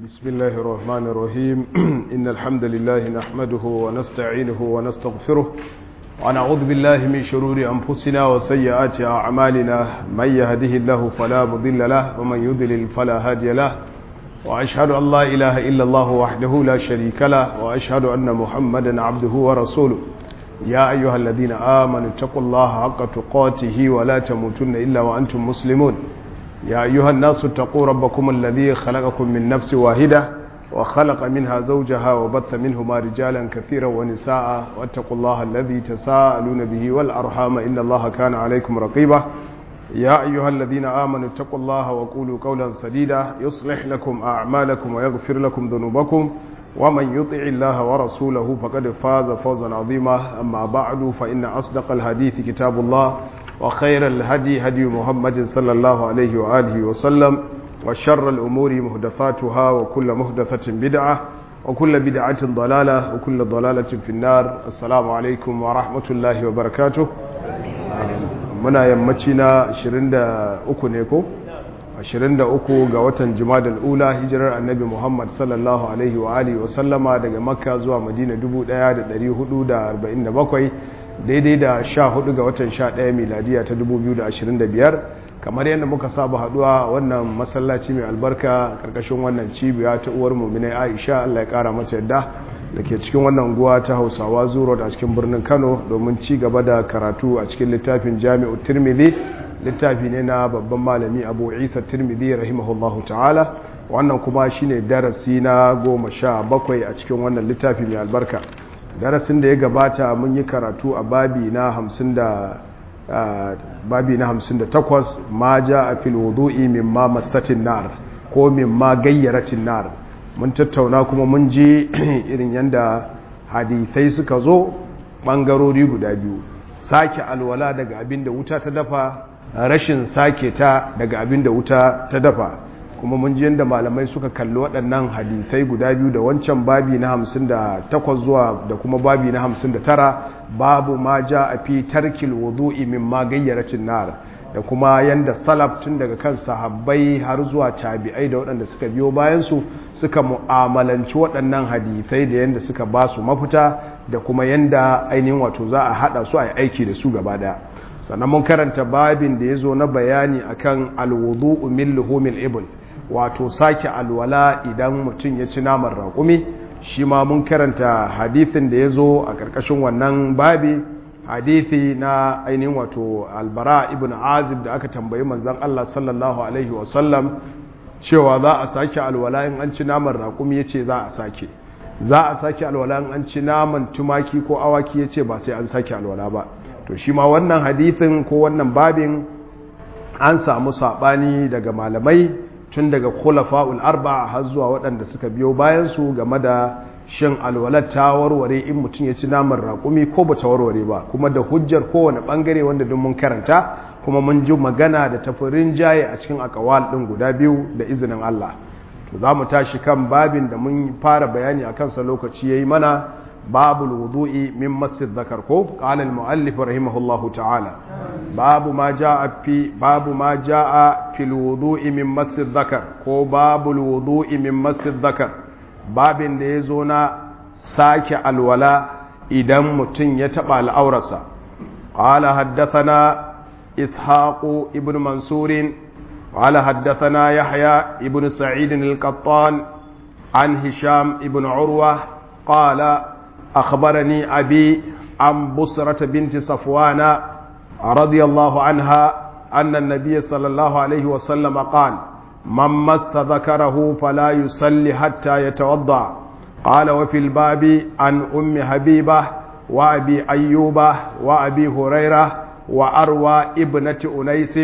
بسم الله الرحمن الرحيم إن الحمد لله نحمده ونستعينه ونستغفره ونعوذ بالله من شرور أنفسنا وسيئات أعمالنا من يهده الله فلا مضل له ومن يضلل فلا هادي له وأشهد أن لا إله إلا الله وحده لا شريك له وأشهد أن محمدا عبده ورسوله يا أيها الذين آمنوا اتقوا الله حق تقاته ولا تموتن إلا وأنتم مسلمون يا أيها الناس اتقوا ربكم الذي خلقكم من نفس واحدة وخلق منها زوجها وبث منهما رجالا كثيرا ونساء واتقوا الله الذي تساءلون به والأرحام إن الله كان عليكم رقيبا يا أيها الذين آمنوا اتقوا الله وقولوا قولا سديدا يصلح لكم أعمالكم ويغفر لكم ذنوبكم ومن يطع الله ورسوله فقد فاز فوزا عظيما أما بعد فإن أصدق الحديث كتاب الله وخير الهدي هدي محمد صلى الله عليه وآله وسلم وشر الأمور مهدفاتها وكل مهدفة بدعة وكل بدعة ضلالة وكل ضلالة في النار السلام عليكم ورحمة الله وبركاته muna yammaci na 23 ne ko 23 ga watan jumadal ula hijirar annabi muhammad sallallahu alaihi wa alihi wasallama daga makka zuwa madina 1447 daidai da 14 ga watan 11 miladiya ta 2025 kamar yadda muka saba haduwa wannan masallaci mai albarka karkashin wannan cibiya ta uwar muminai aisha allah ya kara mata yadda da ke cikin wannan unguwa ta hausawa zuro a cikin birnin kano domin ci gaba da karatu a cikin littafin jami'u tirmidhi littafi ne na babban malami abu isa tirmidhi rahimahullahu ta'ala wannan kuma shine darasi na goma sha bakwai a cikin wannan littafi mai albarka darasin da ya gabata mun yi karatu a babi na hamsin da babi na hamsin da takwas ma ja a fil wudu'i mimma masatin nar ko mimma gayyaratin nar mun tattauna kuma mun ji irin yadda hadisai suka zo ɓangarori guda biyu sake alwala daga abin da wuta ta dafa rashin sake ta daga abin da wuta ta dafa kuma mun ji yadda malamai suka kalli waɗannan hadisai guda biyu da wancan babi na 58 zuwa da kuma babi na 59 babu ma ja a fi tarkil wudu'i min ma gayyaracin nar da kuma yanda salaf tun daga kan sahabbai har zuwa tabi'ai da waɗanda suka biyo bayansu suka mu'amalanci waɗannan hadithai da yanda suka ba su mafita da kuma yanda ainihin wato za a haɗa su a yi aiki da su gaba ɗaya sannan mun karanta babin da ya zo na bayani akan alwudu min luhumil ibn wato sake alwala idan mutum ya ci naman raƙumi shi ma mun karanta hadithin da ya zo a ƙarƙashin wannan babi hadithi na ainihin wato albara ibn azib da aka tambayi manzan Allah sallallahu alaihi wasallam cewa za a sake alwala in an ci naman raƙumi ya ce za a sake za a sake alwala in an ci naman tumaki ko awaki ya ce ba sai an sake alwala ba to shi ma wannan hadithin ko wannan babin an samu saɓani daga malamai tun daga khulafa'ul arba har zuwa waɗanda suka biyo bayansu game da shin alwalar ta warware in mutum ya ci naman raƙumi ko ba ta warware ba kuma da hujjar kowane ɓangare wanda don mun karanta kuma mun ji magana da tafirin jaye a cikin akawal ɗin guda biyu da izinin Allah to za mu tashi kan babin da mun fara bayani a kansa lokaci ya yi mana babul wudu'i min masjid zakar ko qala al muallif rahimahullahu ta'ala babu ma jaa fi babu ma jaa fil wudu'i min masjid zakar ko babul wudu'i min masjid zakar babin da ya zo na sake alwala idan mutum ya taɓa al'aurarsa. Ƙwala haddathana Ishaku ibn Mansurin, ƙwala haddathana Yahya ibn Sa'idin al-Qattan, an Hisham ibn Urwa, ƙwala akhbarani abi an busrata binti Safwana, radiyallahu anha, annan nabiya sallallahu alaihi wasallam قال من مس ذكره فلا يصلي حتى يتوضا قال وفي الباب عن ام حبيبه وابي ايوب وابي هريره واروى ابنه انيس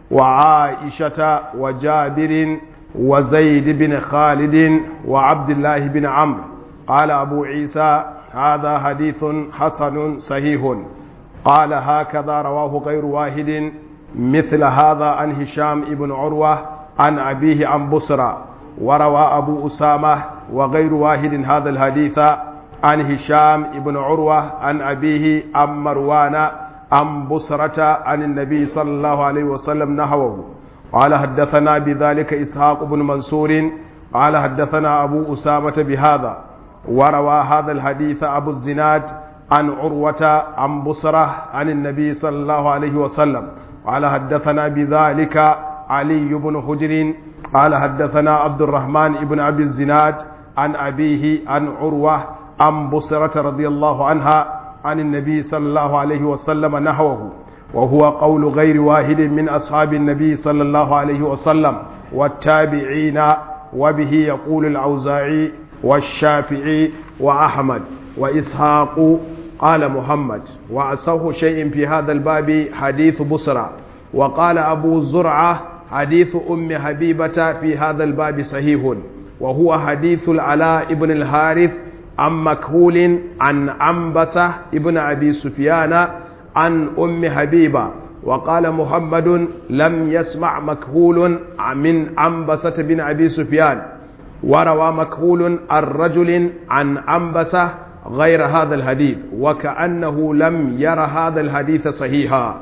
وعائشه وجابر وزيد بن خالد وعبد الله بن عمرو قال ابو عيسى هذا حديث حسن صحيح قال هكذا رواه غير واحد مثل هذا عن هشام ابن عروه عن أبيه عن بصرى وروى أبو أسامة وغير واحد هذا الحديث عن هشام ابن عروة عن أبيه عن مروان عن بصرة عن النبي صلى الله عليه وسلم نحوه قال حدثنا بذلك إسحاق بن منصور قال حدثنا أبو أسامة بهذا وروى هذا الحديث أبو الزناد عن عروة عن بصرة عن النبي صلى الله عليه وسلم قال حدثنا بذلك علي بن حجر قال حدثنا عبد الرحمن بن أبي الزناد عن أبيه عن عروة عن بصرة رضي الله عنها عن النبي صلى الله عليه وسلم نحوه وهو قول غير واحد من أصحاب النبي صلى الله عليه وسلم والتابعين وبه يقول الأوزاعي والشافعي وأحمد وإسحاق قال محمد وأصح شيء في هذا الباب حديث بصرى وقال أبو زرعة حديث أم حبيبة في هذا الباب صحيح وهو حديث العلاء بن الحارث عن مكهول عن عنبسة ابن أبي سفيان عن أم حبيبة وقال محمد لم يسمع مكهول من عنبسة بن أبي سفيان وروى مكهول عن رجل عن عنبسة غير هذا الحديث وكأنه لم ير هذا الحديث صحيحا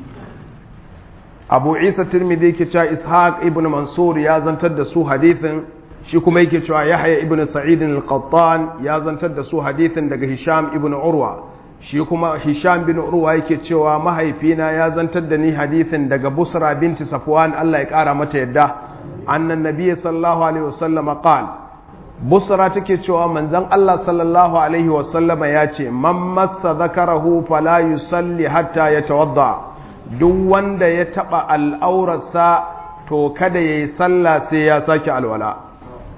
أبو عيسى الترمذي كتا إسحاق ابن منصور يا زنتد سو حديث shi kuma yake cewa Yahya ibn Sa'id al-Qattan ya zantar da su hadisin daga Hisham ibn Urwa shi kuma Hisham bin Urwa yake cewa mahaifina ya zantar da ni hadisin daga Busra binti Safwan Allah ya kara mata yadda annan nabiyyi sallallahu alaihi wasallam qala Busra take cewa manzon Allah sallallahu alaihi wasallam ya ce man massa zakarahu fala yusalli hatta yatawadda duk wanda ya taba al'aurarsa to kada yayi sallah sai ya sake alwala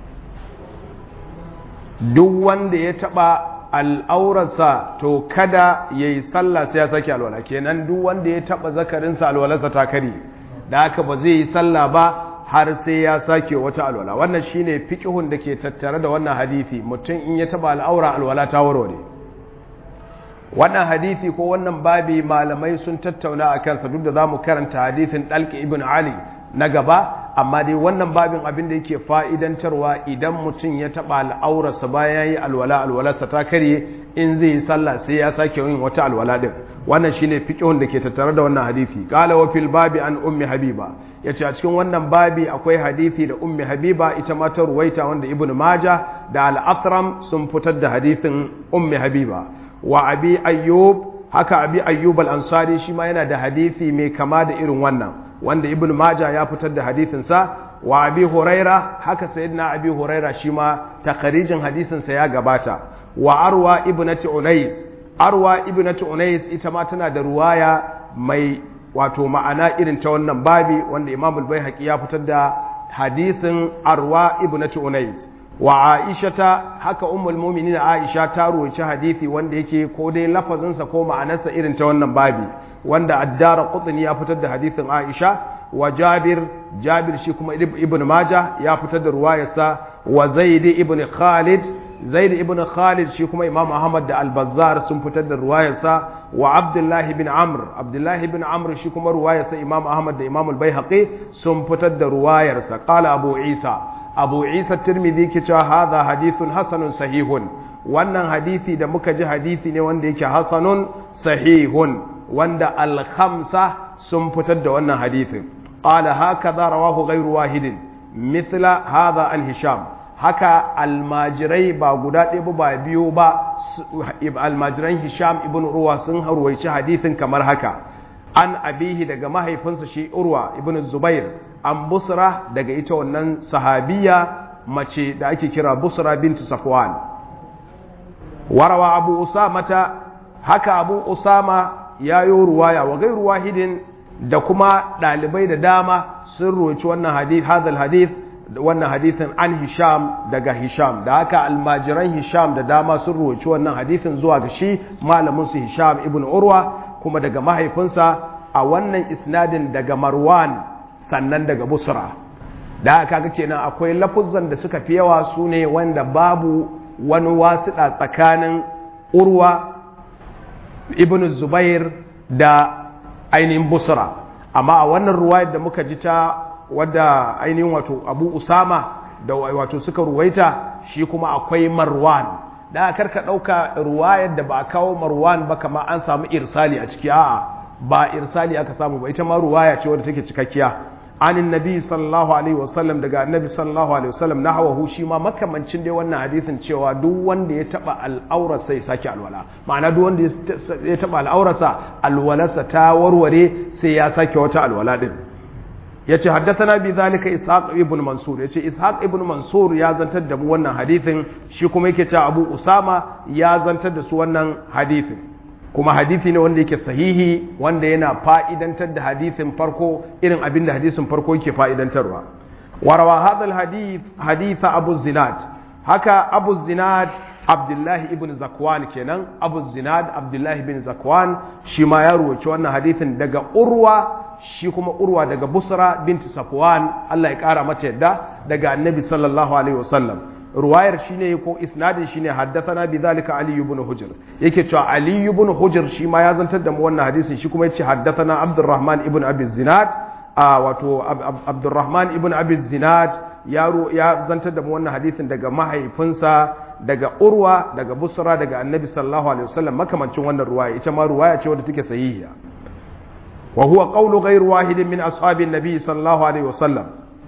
duk wanda ya taɓa al'aurarsa to kada ya yi sallah sai ya sake alwala kenan duk wanda ya taɓa zakarinsa alwalarsa ta kari da haka ba zai yi sallah ba har sai ya sake wata alwala wannan shine fiqhun da ke tattare da wannan hadisi mutum in ya taɓa al'aura alwala ta warware wannan hadisi ko wannan babi malamai sun tattauna a kansa duk da za mu karanta hadisin ɗalƙi ibn ali na gaba amma dai wannan babin abin da yake fa'idantarwa idan mutum ya taɓa al'aurarsa bayan yi alwala alwalarsa ta karye in zai yi sallah sai ya sake yin wata alwala ɗin wannan shine fiqhun da ke tattare da wannan hadisi qala wa fil babi an ummi habiba yace a cikin wannan babi akwai hadisi da ummi habiba ita ma ta ruwaita wanda ibnu maja da al-athram sun fitar da hadisin ummi habiba wa abi ayyub haka abi ayyub al-ansari shi ma yana da hadisi mai kama da irin wannan wanda ibn maja ya fitar da hadisinsa wa abi huraira haka sayyidina abi huraira shi ma takarijin hadisinsa ya gabata wa arwa ibnati unais arwa ibnati unais ita ma tana da ruwaya mai wato ma'ana irin ta wannan babi wanda imam al-baihaqi ya fitar da hadisin arwa ibnati unais wa aishata haka ummul mu'minin aisha ta ruwaci hadisi wanda yake ko dai lafazinsa ko ma'anarsa irin ta wannan babi wanda addara qutni ya fitar da hadisin Aisha wa Jabir Jabir shi kuma Ibn Majah ya fitar da ruwayarsa wa Zaid ibn Khalid Zaid ibn Khalid shi kuma Imam Ahmad da Al-Bazzar sun fitar da ruwayarsa wa Abdullah ibn Amr Abdullah ibn Amr shi kuma ruwayarsa Imam Ahmad da Imam Al-Baihaqi sun fitar da ruwayarsa qala Abu Isa Abu Isa Tirmidhi ke cewa hadha hadithun hasanun sahihun wannan hadisi da muka ji hadisi ne wanda yake hasanun sahihun wanda al-khamsa sun fitar da wannan hadithin qala hakaza rawahu ghayru wahidin mithla hadha an hisham haka almajirai ba guda ɗaya ba biyu ba almajiran hisham ibn urwa sun harwaici hadithin kamar haka an abihi daga mahaifinsa shi urwa ibn zubair an busra daga ita wannan sahabiya mace da ake kira busra bintu safwan warawa abu usamata haka abu usama ya yi ruwaya wa gairu wahidin da kuma ɗalibai da dama sun roci wannan hadith hadal hadith wannan hadithin an hisham daga hisham da haka almajiran hisham da dama sun roci wannan hadithin zuwa ga shi malamin su hisham ibn urwa kuma daga mahaifinsa a wannan isnadin daga marwan sannan daga busra da haka ga kenan akwai lafuzan da suka fi yawa su ne wanda babu wani wasiɗa tsakanin urwa ibn zubair da ainihin busra amma a wannan ruwayar da muka ji ta wadda ainihin wato abu usama da wato suka ruwaita shi kuma akwai marwan da karka ɗauka ruwayar da ba a kawo marwan ba kama an samu irsali a ciki a'a ba irsali aka samu ba ita ma ruwaya ce wadda take cikakkiya anin nabi sallallahu alaihi wasallam daga annabi sallallahu alaihi wasallam na hawa shi ma makamancin dai wannan hadisin cewa duk wanda ya taba al'aurarsa ya sake alwala ma'ana duk wanda ya taba al'aurarsa alwalarsa ta warware sai ya sake wata alwala din yace haddathana bi zalika ishaq ibn mansur yace ishaq ibn mansur ya zantar da mu wannan hadisin shi kuma yake cewa abu usama ya zantar da su wannan hadisin kuma hadisi ne wanda yake sahihi wanda yana fa'idantar da hadisin farko irin abin da hadisin farko yake fa'idantarwa warawa hadal hadith haditha abu zinad haka abu zinad abdullahi ibn zakwan kenan abu zinad abdullahi ibn zakwan shi ma ya ruwaci wannan hadisin daga urwa shi kuma urwa daga busra binti safwan Allah ya kara mata yadda daga annabi sallallahu alaihi wasallam ruwayar shine ko isnadin shine haddathana bi zalika ali ibn hujr yake cewa ali ibn hujr shi ma ya zantar da mu wannan hadisin shi kuma yace haddathana abdurrahman ibn abi zinad a wato abdurrahman ibn abi zinad ya ya zantar da mu wannan hadisin daga mahaifinsa daga urwa daga busra daga annabi sallallahu alaihi wasallam makamancin wannan ruwaya ita ma ruwaya ce wadda take sahihiya wa huwa qawlu ghayr wahidin min ashabin nabi sallallahu alaihi wasallam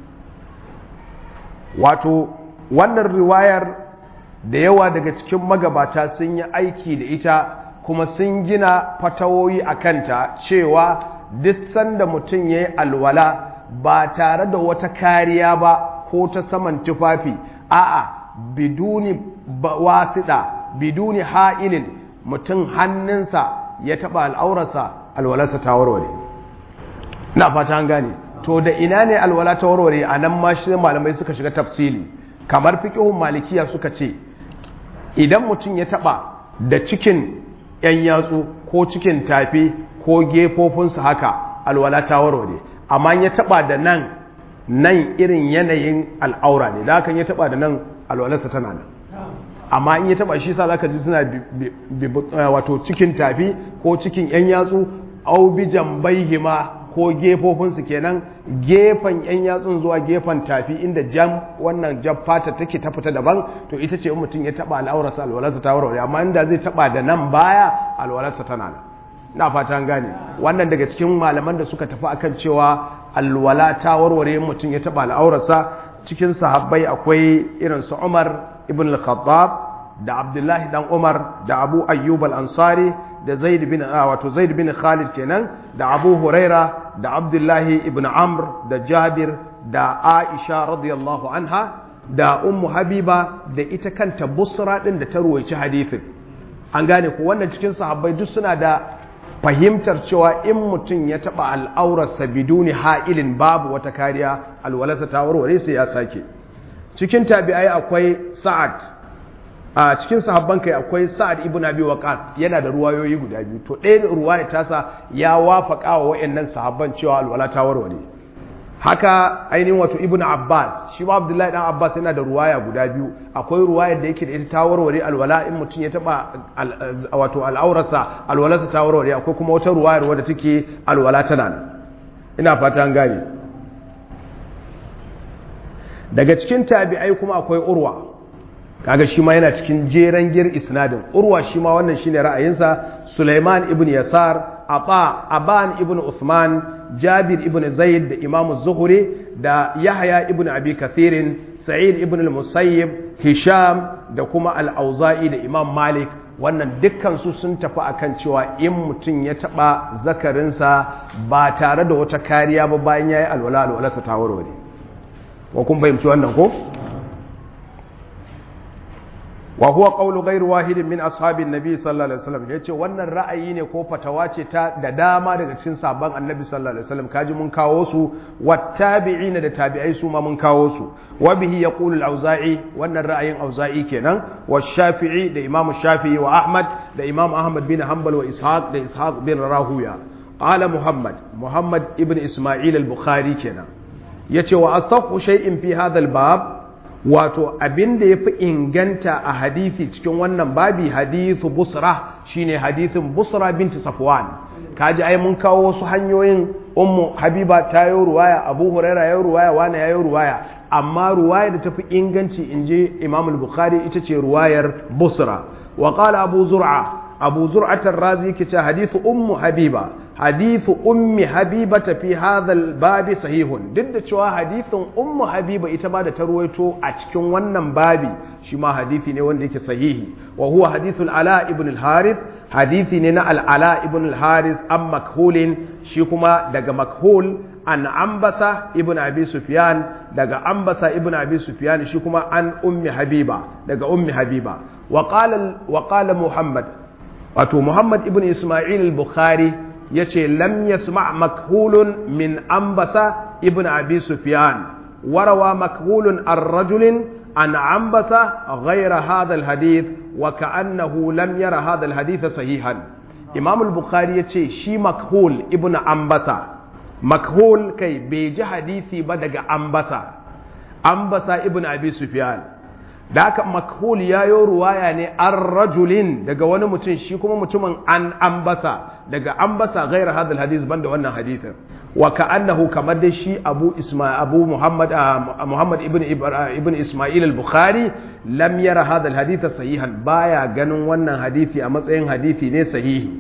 wato wannan riwayar da yawa daga cikin magabata sun yi aiki da ita kuma sun gina fatawoyi a kanta cewa duk sanda mutum ya yi alwala ba tare da wata kariya ba ko ta saman tufafi a'a biduni wasiɗa biduni ha'ilin mutum hannunsa ya taɓa al'aurarsa alwalarsa ta warware na fata an gane to da ina ne alwala ta warware a nan ma shi malamai suka shiga tafsili kamar fiƙihun malikiya suka ce idan mutum ya taɓa da cikin ‘yan yatsu ko cikin tafi ko gefofinsu haka alwala ta warware amma ya taɓa da nan nan irin yanayin al'aura ne da hakan ya taɓa da nan alwalarsa tana nan amma in ya taɓa shi sa zaka ji suna wato cikin tafi ko cikin ‘yan yatsu au bi jambaihima ko gefofinsu kenan gefen yan yatsun zuwa gefen tafi inda jam wannan jam fata take ta fita daban to ita ce mutum ya taba al'aurarsa alwalarsa ta warware amma inda zai taba da nan baya alwalarsa tana nan na fata an gane wannan daga cikin malaman da suka tafi akan cewa alwala ta warware mutum ya taba al'aurarsa cikin sahabbai akwai irin su Umar ibn al-Khattab da Abdullahi dan Umar da Abu Ayyub al-Ansari da Zaid bin wato Zaid bin Khalid kenan da Abu Huraira da Abdullahi ibn Amr da Jabir da Aisha radiyallahu anha da Ummu Habiba da ita kanta Busra din da ta ruwaici hadithin an gane ko wannan cikin sahabbai duk suna da fahimtar cewa in mutum ya taba al'aurarsa biduni ha'ilin babu wata kariya alwalarsa ta warware sai ya sake cikin tabi'ai akwai Sa'ad a cikin sahabban kai akwai sa'ad ibn abi waqas yana da ruwayoyi guda biyu to ɗaya ruwaya tasa ya wafaka wa wayannan sahabban cewa alwala ta warware haka ainihin wato ibn abbas shi ma abdullahi dan abbas yana da ruwaya guda biyu akwai ruwayar da yake da ita ta warware alwala in mutum ya taba wato al'aurarsa alwalarsa ta warware akwai kuma wata ruwayar wadda take alwala tana nan ina fata an gane daga cikin tabi'ai kuma akwai urwa kaga shi ma yana cikin jeren gir isnadin urwa shi ma wannan shine ra'ayinsa Sulaiman ibn Yasar Ata Aban ibn Uthman Jabir ibn Zaid da Imam Zuhri da Yahya ibn Abi Kathirin Sa'id ibn al-Musayyib Hisham da kuma Al-Auza'i da Imam Malik wannan dukkan su sun tafi akan cewa in mutum ya taba zakarinsa ba tare da wata kariya ba bayan yayi alwala alwalarsa ta warware wa kun fahimci wannan ko wa huwa qawlu ghayr wahidin min ashabin nabi sallallahu alaihi wasallam yace wannan ra'ayi ne ko fatawa ce ta da dama daga cikin sabon annabi sallallahu alaihi wasallam kaji mun kawo su wattabi'ina da tabi'ai su ma mun kawo su wa bihi yaqulu al-auza'i wannan ra'ayin auza'i kenan wa shafi'i da imam shafi'i wa ahmad da imam ahmad bin hanbal wa ishaq da ishaq bin rahuya qala muhammad muhammad ibn isma'il al-bukhari kenan yace wa asahhu shay'in fi hadha al-bab wato abin da ya fi inganta a hadithi cikin wannan babi hadithu busra shine hadithin busra binti safwan kaji ai mun kawo wasu hanyoyin ummu habiba ta yi ruwaya abu huraira ya yi ruwaya wani ya yi ruwaya amma ruwaya da ta fi inganci in je imam al-bukhari ita ce ruwayar busra wa qala abu zur'a abu zur'atar razi ke ce hadithu ummu habiba hadithu ummi habibata fi hadha babi sahihun duk da cewa hadithin ummu habiba ita ba da ta ruwaito a cikin wannan babi shi ma hadithi ne wanda yake sahihi wa huwa hadithul ala ibn al-harith hadithi ne na al-ala ibn al-harith an makhulin shi kuma daga makhul an ambasa ibn abi sufyan daga ambasa ibn abi sufyan shi kuma an ummi habiba daga ummi habiba wa qala wa qala muhammad wato muhammad ibn isma'il al-bukhari yace lam yasma makhulun min ambasa ibn abi sufyan warawa makhulun ar-rajulin an ambasa ghayra hadha al-hadith wa ka'annahu lam yara hadha al-hadith sahihan imam al-bukhari yace shi makhul ibn ambasa makhul kai bai ji hadisi ba daga ambasa ambasa ibn abi sufyan da haka makhul ya yi ruwaya ne an rajulin daga wani mutum shi kuma mutumin an ambasa daga ambasa gairar hadal hadis banda wannan hadithin wa ka'annahu kamar da shi abu isma abu muhammad muhammad ibn ibn isma'il al-bukhari lam yara hadal hadith sahihan baya ganin wannan hadisi a matsayin hadisi ne sahihi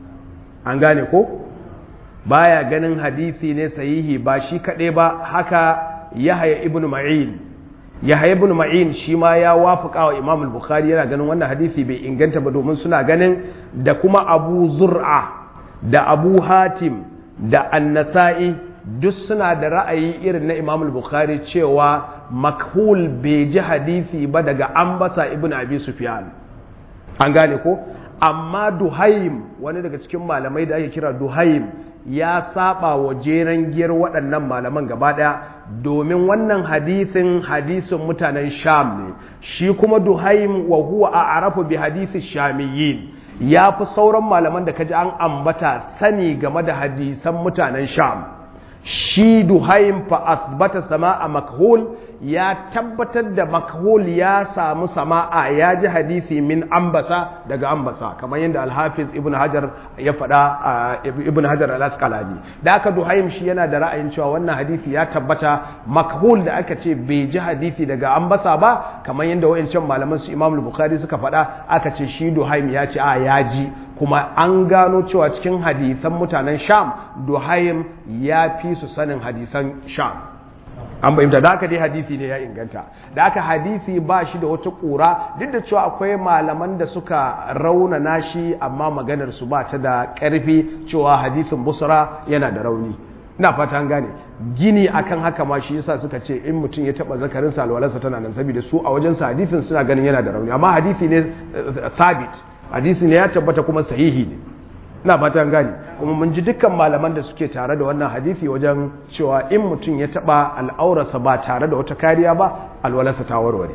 an gane ko baya ganin hadisi ne sahihi ba shi kaɗai ba haka yahya ibn ma'in yahya ibn ma'in shi ma ya wafaka wa imam al-bukhari yana ganin wannan hadisi bai inganta ba domin suna ganin da kuma abu zur'a da abu hatim da annasa'i duk suna da ra'ayi irin na imam al-bukhari cewa makhul bai ji hadisi ba daga ambasa ibn abi sufyan an gane ko amma duhaim wani daga cikin malamai da ake kira duhaim ya saba wa jeren giyar waɗannan malaman gaba ɗaya domin wannan hadisin hadisin mutanen sham ne shi kuma duhaim wa huwa a arafu bi hadisi shamiyin ya fi sauran malaman da kaji an ambata sani game da hadisan mutanen sham shi duhaim fa asbata sama'a makhul ya tabbatar da makhul ya samu sama'a ya ji hadisi min ambasa daga ambasa kamar yadda alhafiz ibn hajar ya faɗa ibn hajar al-asqalani da aka duhaim shi yana da ra'ayin cewa wannan hadisi ya tabbata makhul da aka ce bai ji hadisi daga ambasa ba kamar yadda wayancan malaman su imam bukhari suka faɗa aka ce shi duhaim ya ce a ya ji kuma an gano cewa cikin hadisan mutanen sham duhaim ya fi su sanin hadisan sham an bayyanta da aka dai hadisi ne ya inganta da aka hadisi ba shi da wata ƙura duk da cewa akwai malaman da suka raunana shi amma maganar su ba ta da ƙarfi cewa hadisin busra yana da rauni ina fata an gane gini akan haka ma shi yasa suka ce in mutum ya taba zakarin sa alwalarsa tana nan saboda su a wajen sa hadisin suna ganin yana da rauni amma hadisi ne thabit hadisi ne ya tabbata kuma sahihi ne ina fatan gani kuma mun ji dukkan malaman da suke tare da wannan hadisi wajen cewa in mutum ya taba al'aurarsa ba tare da wata kariya ba alwalarsa ta warware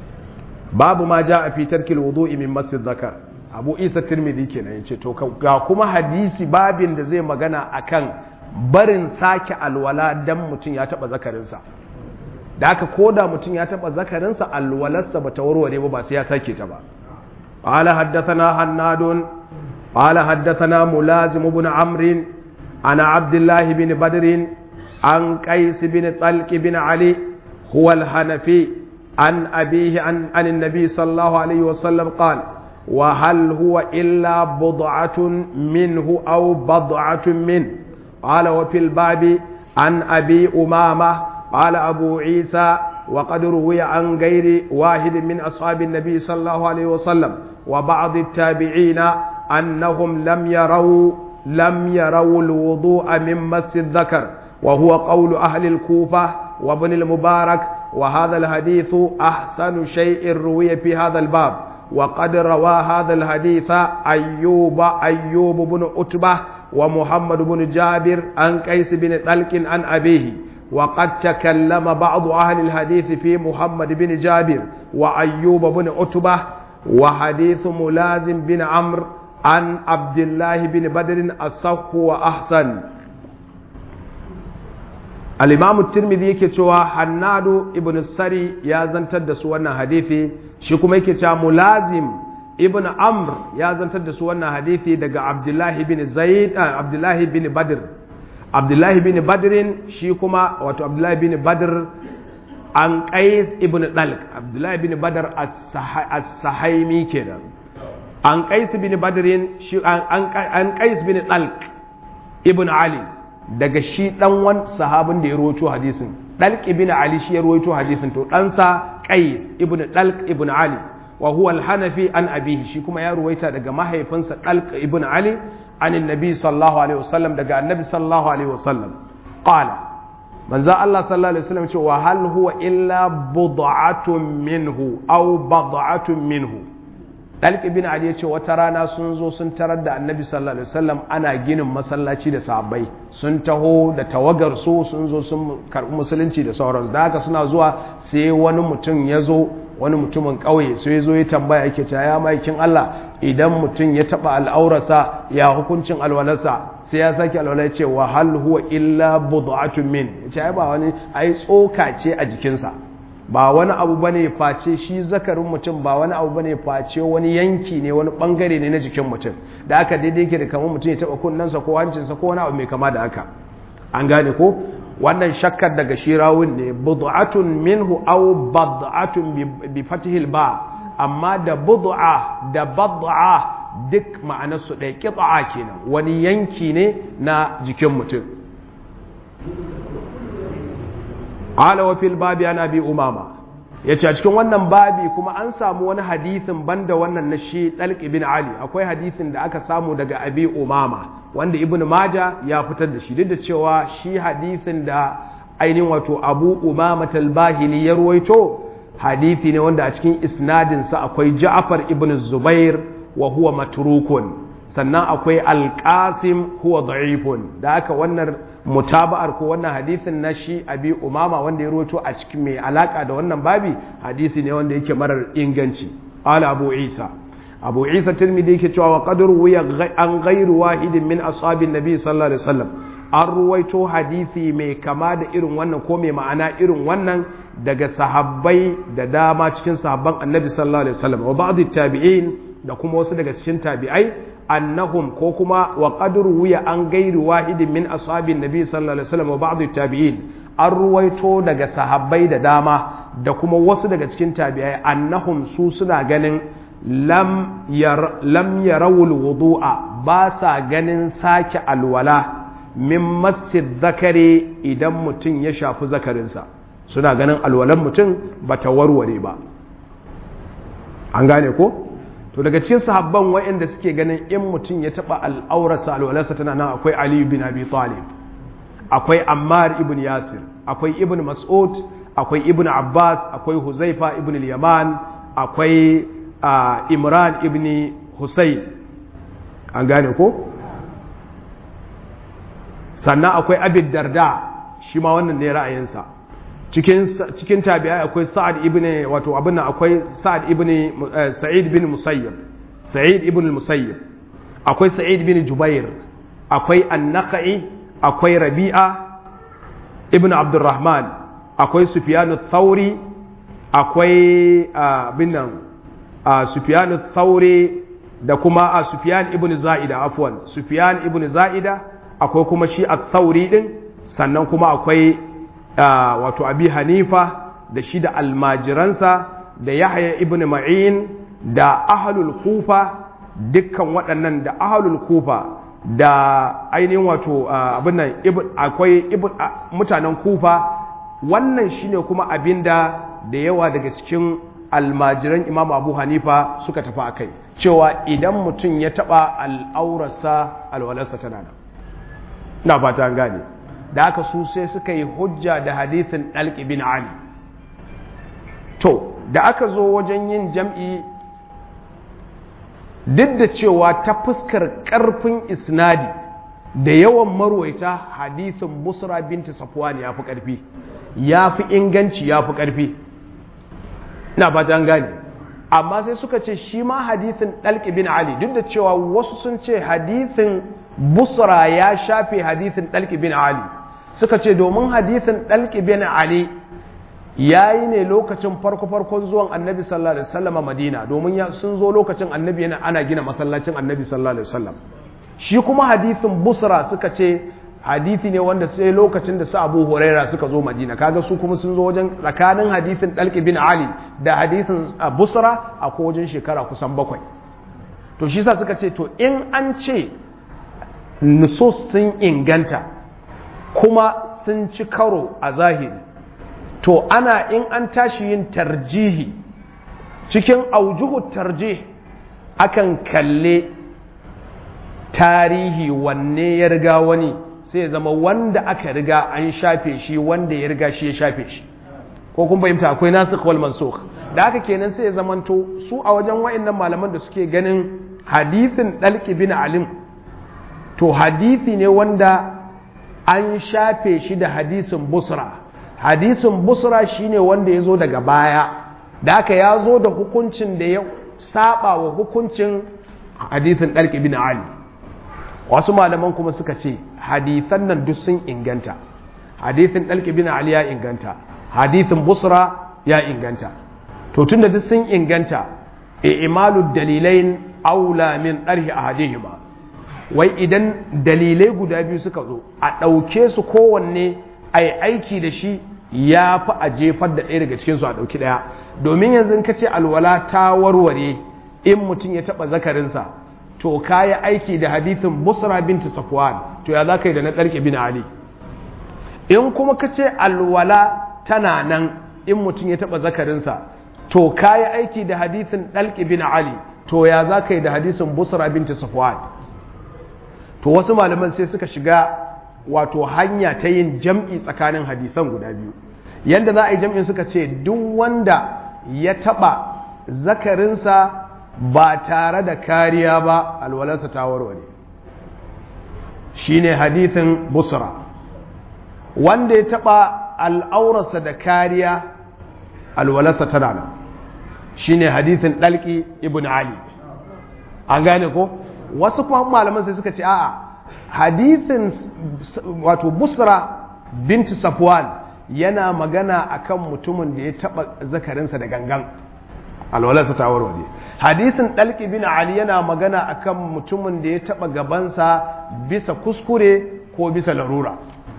babu ma ja a fitar kil wudu'i min masjid zakar abu isa tirmidhi kenan yace to ga kuma hadisi babin da zai magana akan barin sake alwala dan mutum ya taba zakarinsa da haka koda mutum ya taba zakarinsa alwalarsa bata warware ba ba sai ya sake ta ba قال حدثنا حناد قال حدثنا ملازم بن عمرو عن عبد الله بن بدر عن قيس بن طلق بن علي هو الحنفي عن أبيه عن, عن النبي صلى الله عليه وسلم قال وهل هو إلا بضعة منه أو بضعة منه قال وفي الباب عن أبي أمامة قال أبو عيسى وقد روي عن غير واحد من أصحاب النبي صلى الله عليه وسلم وبعض التابعين أنهم لم يروا لم يروا الوضوء من مس الذكر وهو قول أهل الكوفة وابن المبارك وهذا الحديث أحسن شيء روي في هذا الباب وقد روى هذا الحديث أيوب أيوب بن أتبة ومحمد بن جابر عن قيس بن طلق عن أبيه وقد تكلم بعض أهل الحديث في محمد بن جابر وأيوب بن عتبة وحديث ملازم بن عمرو عن عبد الله بن بدر الصح وأحسن الإمام الترمذي yake cewa Hannadu ibn Sari ya zantar da su wannan hadisi shi kuma yake cewa Mulazim ibn Amr ya zantar da su wannan hadisi daga Abdullahi bin Zaid Abdullahi bin Badr Abdullahi bin Badrin shi kuma wato Abdullahi bin Badr an Qais ibn Dalq Abdullahi bin Badr as-Sahaimi kenan an Qais bin Badrin shi an Qais bin Dalq ibn ali daga shi dan wan sahabin da ya rawaito hadisin dalq ibn ali shi ya rawaito hadisin to ɗansa qais ibn dalq ibn ali wa huwa al-hanafi an abihi shi kuma ya ruwaita daga mahaifinsa dalq ibn ali an annabi sallallahu alaihi wasallam daga annabi sallallahu alaihi wasallam qala manzo Allah sallallahu alaihi wasallam ce wa hal huwa illa bud'atun minhu aw bad'atun minhu Dalq ibn Ali ya ce wata rana sun zo sun tarar da Annabi sallallahu alaihi wasallam ana ginin masallaci da sahabbai sun taho da tawagar su sun zo sun karbi musulunci da sauran da haka suna zuwa sai wani mutum ya zo wani mutumin ƙauye sai ya zo ya tambaya yake cewa ya maikin Allah idan mutum ya taba al'aurarsa ya hukuncin alwalarsa sai ya sake alwala ya ce wa hal huwa illa bud'atun min ya ce ai ba wani ai tsoka ce a jikinsa ba wani abu bane face shi zakarin mutum ba wani abu bane face wani yanki ne wani bangare ne na jikin mutum da aka daidai yake da kamar mutum ya taba kunnensa ko hancinsa ko wani abu mai kama da haka an gane ko wannan shakkar daga shi rawun ne bud'atun minhu aw bad'atun bi fathil ba amma da bud'a da bad'a duk ma'anarsu ɗaya qit'a kenan wani yanki ne na jikin mutum qala wa fil babi ana bi umama yace a cikin wannan babi kuma an samu wani hadisin banda wannan na shi dalq ibn ali akwai hadisin da aka samu daga abi umama wanda ibn maja ya fitar da shi duk da cewa shi hadisin da ainihin wato abu umama talbahili ya ruwaito hadisi ne wanda a cikin isnadinsa akwai ja'far ibn zubair wa huwa matrukun sannan akwai alqasim huwa da'ifun da aka wannan mutaba'ar ko wannan hadisin na shi abi umama wanda ya ruwaito a cikin mai alaka da wannan babi hadisi ne wanda yake marar inganci ala abu isa abu isa tirmidhi yake cewa wa qadru wuya an ghairu wahidin min ashabin nabi sallallahu alaihi wasallam an ruwaito hadisi mai kama da irin wannan ko mai ma'ana irin wannan daga sahabbai da dama cikin sahabban annabi sallallahu alaihi wasallam wa ba'd tabi'in da kuma wasu daga cikin tabi'ai annahum ko kuma wa qadru wuya an ghairu wahidin min ashabin nabi sallallahu alaihi wasallam wa ba'd tabi'in an ruwaito daga sahabbai da dama da kuma wasu daga cikin tabi'ai annahum su suna ganin lam yarawul wudu'a ba sa ganin sake alwala min masjid zakari idan mutum ya shafi zakarinsa suna ganin alwalan mutum ba ta warware ba an gane ko to daga cikin sahabban waɗanda suke ganin in mutum ya taɓa al'aurarsa alwalarsa tana nan akwai aliyu bin abi talib akwai ammar ibn yasir akwai ibn mas'ud akwai ibn abbas akwai huzaifa ibn yaman akwai Uh, imran ibn Hussein an gane ko sannan akwai abid darda shi ma wannan ne ra'ayinsa cikin cikin tabi'ai akwai sa'ad ibn wato abin nan akwai sa'ad ibn uh, sa'id bin musayyib sa'id ibn musayyib akwai sa'id bin jubair akwai an-naqi akwai rabi'a ibn abdurrahman akwai sufyan ath-thauri akwai abin uh, nan a Sufyan Thauri da kuma a Sufyan ibn Za'ida afwan Sufyan ibn Za'ida akwai kuma shi Thauri din sannan kuma akwai wato Abi Hanifa da shi da almajiransa da Yahya ibn Ma'in da ahlul Kufa dukkan waɗannan da ahlul Kufa da ainihin wato abin nan akwai mutanen Kufa wannan shine kuma abinda da yawa daga cikin almajiran imam abu hanifa suka tafi a kai cewa idan mutum ya taba al'aurarsa alwalarsa tana nan na fata an gane da aka su sai suka yi hujja da hadithin ɗalƙi bin ali to da aka zo wajen yin jam'i duk da cewa ta fuskar ƙarfin isnadi da yawan marwaita hadithin busra binti safwan ya fi ƙarfi ya fi inganci ya fi ƙarfi ina ba ta gane amma sai suka ce shi ma hadithin ɗalƙi bin ali duk da cewa wasu sun ce hadithin busra ya shafe hadithin ɗalƙi bin ali suka ce domin hadithin ɗalƙi bin ali ya yi ne lokacin farko-farkon zuwan annabi sallallahu alaihi wasallam a madina domin sun zo lokacin annabi yana ana gina masallacin annabi sallallahu alaihi wasallam shi kuma hadithin busra suka ce hadithi ne wanda sai lokacin da su abu huraira suka zo madina kaga su kuma sun zo wajen tsakanin hadithin dalki bin ali da hadithin busra a ko wajen shekara kusan bakwai to shi sa suka ce to in an ce nusus sun inganta kuma sun ci karo a zahiri to ana in an tashi yin tarjihi cikin aujuhu tarjih akan kalle tarihi wanne ya riga wani sai zama wanda aka riga an shafe shi wanda ya riga shi ya shafe shi ko kun fahimta akwai nasikh wal mansukh da haka kenan sai ya zamanto su a wajen wa'annan malaman da suke ganin hadisin dalki bin alim to hadisi ne wanda an shafe shi da hadisin busra hadisin busra shine wanda ya zo daga baya da haka ya zo da hukuncin da ya saba wa hukuncin hadisin dalki bin ali wasu malaman kuma suka ce hadisan nan duk sun inganta hadisin dalki bin ali ya inganta hadisin busra ya inganta to tun da duk sun inganta imalu dalilain aula min ɗarhi a hadihima wai idan dalilai guda biyu suka zo a ɗauke su kowanne a yi aiki da shi ya fi a jefar da ɗaya daga cikinsu a ɗauki ɗaya domin yanzu ka ce alwala ta warware in mutum ya taɓa zakarinsa to ka yi aiki da hadithin busra binti safwan to ya za ka yi da na ɗarke bin ali in kuma ka ce alwala tana nan in mutum ya taɓa zakarinsa to ka yi aiki da hadithin ɗalƙi bin ali to ya za ka yi da hadisin busra binti safwan to wasu malaman sai suka shiga wato hanya ta yin jam'i tsakanin hadisan guda biyu yadda za a yi jam'in suka ce duk wanda ya taɓa zakarinsa ba tare da kariya ba alwalarsa ta warware shi ne hadithin busra wanda ya taɓa al'aurarsa da kariya alwalarsa tana nan shi ne hadithin ɗalƙi ibn ali an gane ko wasu kuma malaman sai suka ce a'a hadithin wato busra binti safwan yana magana akan mutumin da ya taɓa zakarinsa da gangan alwalarsa ta warware hadisin ɗalƙi bin ali yana magana akan mutumin da ya taɓa gabansa bisa kuskure ko bisa larura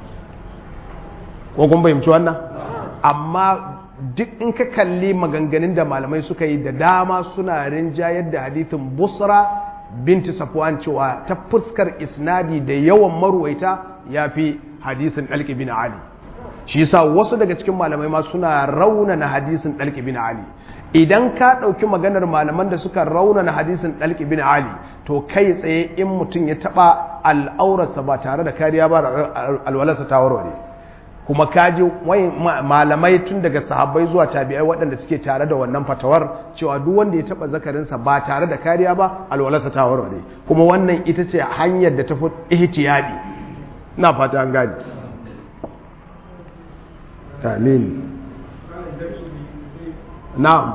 ko kun fahimci wannan amma duk in ka kalli maganganun da malamai suka yi da dama suna rinjayar da hadithin busra binti safwan cewa ta fuskar isnadi da yawan marwaita ya fi hadisin ɗalƙi bin ali shi yasa wasu daga cikin malamai ma suna raunana hadisin ɗalƙi bin ali idan ka ɗauki maganar malaman da suka raunana hadisin ɗalƙi bin ali to kai tsaye in mutum ya taɓa al'aurarsa ba tare da kariya ba alwalarsa ta warware kuma kaji malamai tun daga sahabbai zuwa tabi'ai waɗanda suke tare da wannan fatawar cewa duk wanda ya taɓa zakarinsa ba tare da kariya ba alwalarsa ta warware kuma wannan ita ce hanyar da ta fi ihtiyadi na fata an gani amin na'am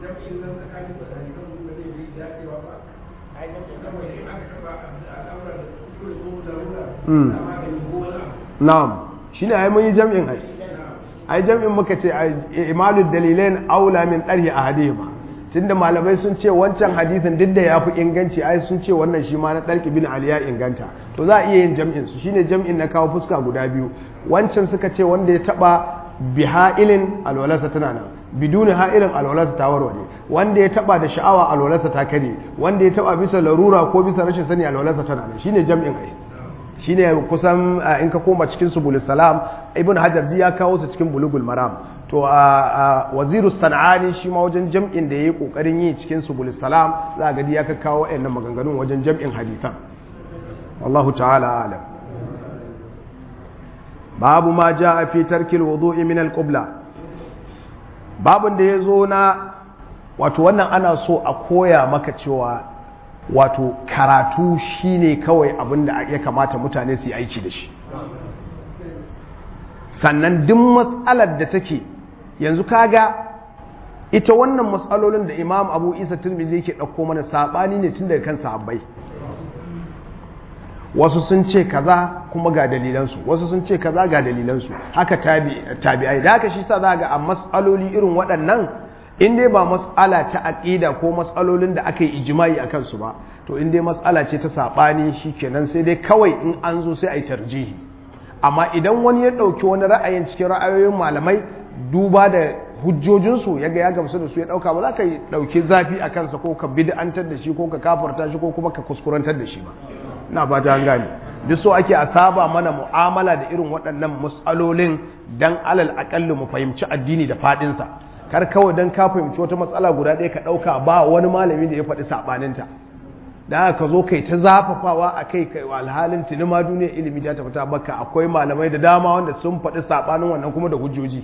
na'am shine ai mun yi jam'in ai ai jam'in muka ce imalul dalilain aula min darhi ahadihima tunda malamai sun ce wancan hadisin duk da yafi inganci ai sun ce wannan shi ma na dalki bin ali ya inganta to za a iya yin jam'in su shine jam'in na kawo fuska guda biyu wancan suka ce wanda ya taba biha'ilin alwalarsa tana nan biduni ha'ilin alwalarsa ta warware wanda ya taba da sha'awa alwalarsa ta kare wanda ya taba bisa larura ko bisa rashin sani alwalarsa tana nan shine jam'in ai shine kusan in ka koma cikin subul salam ibn hajar ji ya kawo su cikin bulugul maram to a waziru sana'ani shi ma wajen jam'in da yayi kokarin yi cikin subul salam za ga ya ka kawo wayannan maganganun wajen jam'in hadisan wallahu ta'ala alam babu ma jaa fi tarkil wudu'i min al-qibla babun da yazo na wato wannan ana so a koya maka cewa wato karatu shine kawai abin da ya kamata mutane su yi aiki da shi sannan duk matsalar da take yanzu kaga ita wannan matsalolin da imam abu isa turmizi yake ɗauko mana saɓani ne tun daga kan sahabbai wasu sun ce kaza kuma ga dalilansu wasu sun ce kaza ga dalilansu haka tabi'ai da haka shi sa za ga a matsaloli irin waɗannan in dai ba matsala ta aƙida ko matsalolin da aka yi ijimai a kansu ba to in dai matsala ce ta saɓani shi kenan sai dai kawai in an zo sai a yi tarjihi amma idan wani ya ɗauki wani ra'ayin cikin ra'ayoyin malamai duba da hujjojinsu ya ga ya gamsu da su ya ɗauka ba za ka ɗauki zafi a kansa ko ka bid'antar da shi ko ka kafarta shi ko kuma ka kuskurantar da shi ba na ba ta gane duk so ake a saba mana mu'amala da irin waɗannan matsalolin dan alal aƙalli mu fahimci addini da faɗinsa kar kawai dan ka fahimci wata matsala guda ɗaya ka ɗauka ba wani malami da ya faɗi saɓaninta da ka zo kai ta zafafawa a kai kai alhalin tuni ma duniyar ilimi ta tafi ta baka akwai malamai da dama wanda sun faɗi saɓanin wannan kuma da hujjoji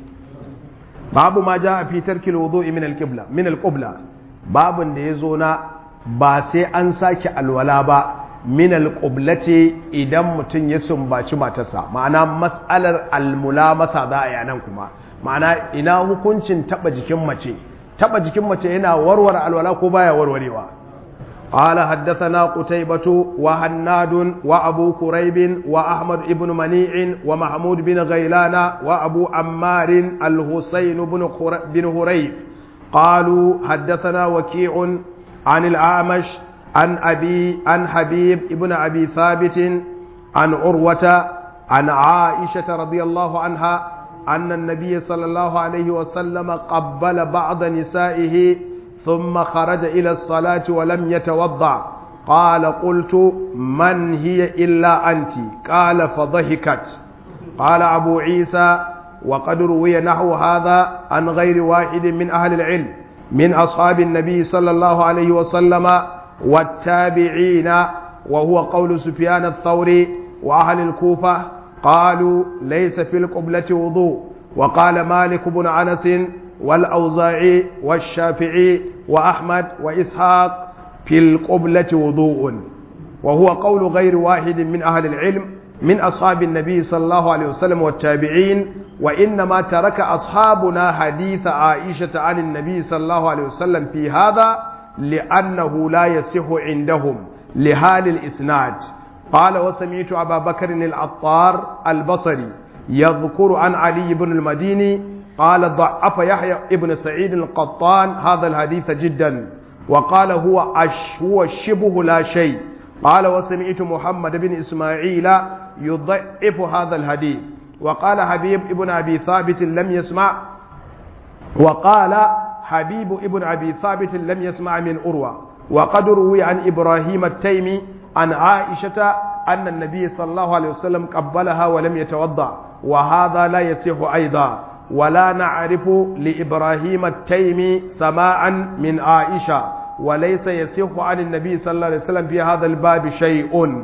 babu ma ja a fitar kilwudu min alqibla min alqibla babun da ya zo na ba sai an sake alwala ba min alqiblati idan mutum ya sumbaci matarsa ma'ana mas'alar almulamasa za a yanan kuma ma'ana ina hukuncin taba jikin mace taba jikin mace yana warware alwala ko baya warwarewa قال حدثنا قتيبة وهناد وأبو كريب وأحمد بن منيع ومحمود بن غيلان وأبو عمار الحسين بن هريف قالوا حدثنا وكيع عن الأعمش عن أبي عن حبيب ابن أبي ثابت عن عروة عن عائشة رضي الله عنها أن النبي صلى الله عليه وسلم قبل بعض نسائه ثم خرج إلى الصلاة ولم يتوضع قال قلت من هي إلا أنت قال فضحكت قال أبو عيسى وقد روي نحو هذا عن غير واحد من أهل العلم من أصحاب النبي صلى الله عليه وسلم والتابعين وهو قول سفيان الثوري وأهل الكوفة قالوا ليس في القبلة وضوء وقال مالك بن أنس والأوزاعي والشافعي وأحمد وإسحاق في القبلة وضوء وهو قول غير واحد من أهل العلم من أصحاب النبي صلى الله عليه وسلم والتابعين وإنما ترك أصحابنا حديث عائشة عن النبي صلى الله عليه وسلم في هذا لأنه لا يصح عندهم لحال الإسناد قال وسمعت أبا بكر العطار البصري يذكر عن علي بن المديني قال ضعف يحيى ابن سعيد القطان هذا الحديث جدا وقال هو أش هو شبه لا شيء قال وسمعت محمد بن إسماعيل يضعف هذا الحديث وقال حبيب ابن أبي ثابت لم يسمع وقال حبيب ابن أبي ثابت لم يسمع من أروى وقد روي عن إبراهيم التيمي عن عائشة أن النبي صلى الله عليه وسلم قبلها ولم يتوضأ وهذا لا يصح أيضا ولا نعرف لإبراهيم التيمي سماعا من عائشة وليس يصح عن النبي صلى الله عليه وسلم في هذا الباب شيء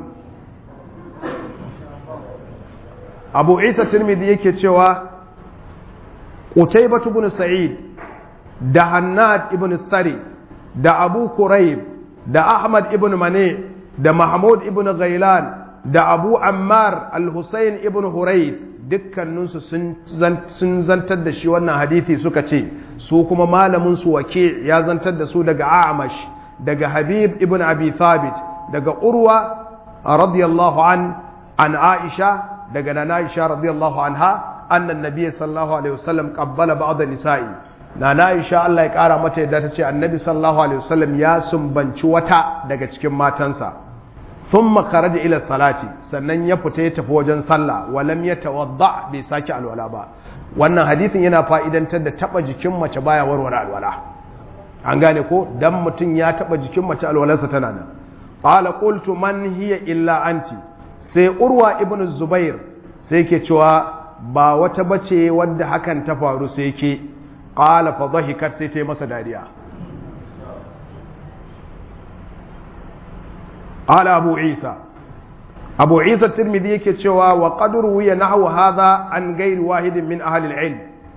أبو عيسى الترمذي yake cewa Qutaybah ibn Sa'id da Hannad ibn Sari da Abu Kurayb da Ahmad ibn Mane da Mahmud ibn Ghailan da Abu Ammar al-Husayn ibn Hurayth dukkaninsu sun zantar da shi wannan hadithi suka ce su kuma malamin su wake ya zantar da su daga Amash daga Habib ibn Abi Thabit daga Urwa radiyallahu an an Aisha daga Nana Aisha radiyallahu anha annan nabiy sallallahu alaihi wasallam qabbala ba'd nisa'i Nana Aisha Allah ya kara mata yadda ta ce annabi sallallahu alaihi wasallam ya sumbanci wata daga cikin matansa thumma kharaja ila salati sannan ya fita ya tafi wajen sallah walam ya tawadda bai saki alwala ba wannan hadisin yana fa'idantar da taba jikin mace baya warware alwala an gane ko dan mutum ya taba jikin mace alwalarsa tana nan qala qultu man hiya illa anti sai urwa ibnu zubair sai ke cewa ba wata bace wadda hakan ta faru sai ke qala fa dhahikat sai ta masa dariya قال أبو عيسى أبو عيسى الترمذي كتشوا وقد روي نحو هذا عن غير واحد من أهل العلم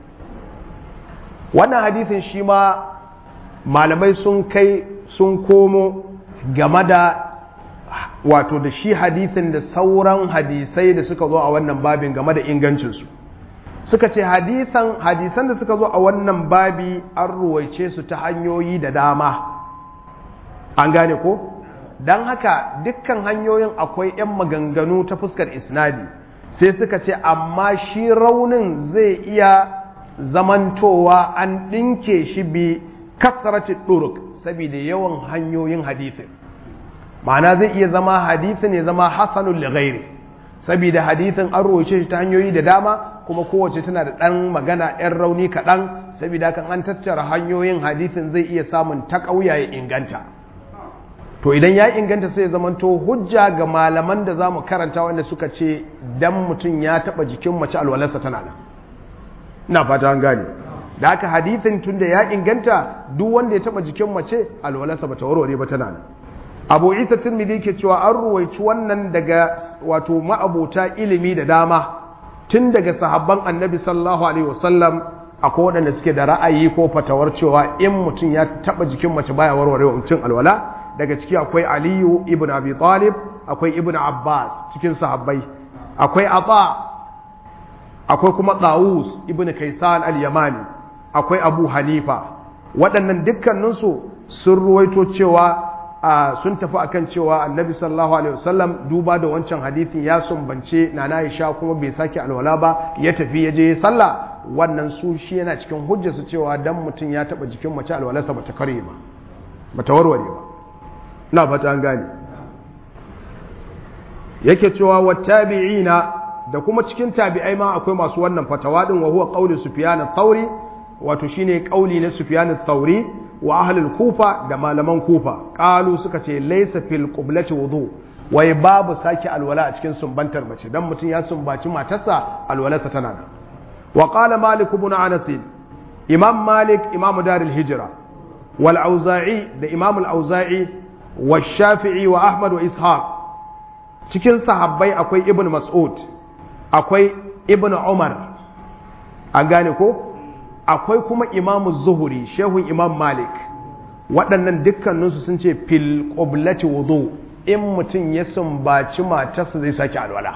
wannan hadithin shi ma malamai sun kai sun komo game da wato da shi hadithin da sauran hadisai da suka zo a wannan babin game da ingancinsu suka ce hadisan hadisan da suka zo a wannan babi an ruwaice su ta hanyoyi da dama an gane ko don haka dukkan hanyoyin akwai 'yan maganganu ta fuskar isnadi sai suka ce amma shi raunin zai iya zamantowa an ɗinke shi bi kasarci ɗuruk saboda yawan hanyoyin hadisin ma'ana zai iya zama hadisin ya zama hasanun lighairi saboda hadisin an roce shi ta hanyoyi da dama kuma kowace tana da ɗan magana 'yan rauni kaɗan saboda kan an tattara hanyoyin hadisin zai iya samun ta ya inganta to idan ya inganta sai zamanto hujja ga malaman da za mu karanta wanda suka ce dan mutum ya taba jikin mace alwalarsa tana nan ina fata an gane da haka hadithin tun da ya inganta duk wanda ya taba jikin mace alwalarsa bata warware ba tana nan abu isa tirmidhi ke cewa an ruwaici wannan daga wato ma'abota ilimi da dama tun daga sahabban annabi sallallahu alaihi wasallam akwai waɗanda suke da ra'ayi ko fatawar cewa in mutum ya taba jikin mace baya warware wa mutum alwala daga ciki akwai aliyu ibn abi talib akwai ibn abbas cikin sahabbai akwai ata akwai kuma dawus ibn kaisan al-yamani akwai abu hanifa waɗannan dukkaninsu sun ruwaito cewa sun tafi akan cewa annabi sallallahu alaihi wasallam duba da wancan hadithin ya sumbance nana Aisha kuma bai sake alwala ba ya tafi ya je sallah wannan su shi yana cikin hujjarsu cewa dan mutum ya taba jikin mace alwalarsa bata kare ba bata warware ba na fata an gane yake cewa wa tabi'ina da kuma cikin tabi'ai ma akwai masu wannan fatawa din wa huwa qawli sufyan ath-thauri wato shine kauli na sufyan ath-thauri wa ahlul kufa da malaman kufa qalu suka ce laysa fil qiblati wudu wai babu sake alwala a cikin sumbantar mace dan mutum ya sumbaci matarsa alwalarsa tana nan wa qala malik ibn anas imam malik imam darul hijra wal auza'i da imam al auza'i wa shafi'i wa ahmad wa ishaq cikin sahabbai akwai ibn mas'ud akwai ibn umar an gane ko akwai kuma imamu zuhuri shehun imam malik waɗannan dukkaninsu sun ce fil ƙoblati wudu in mutum ya sumbaci matarsa zai sake alwala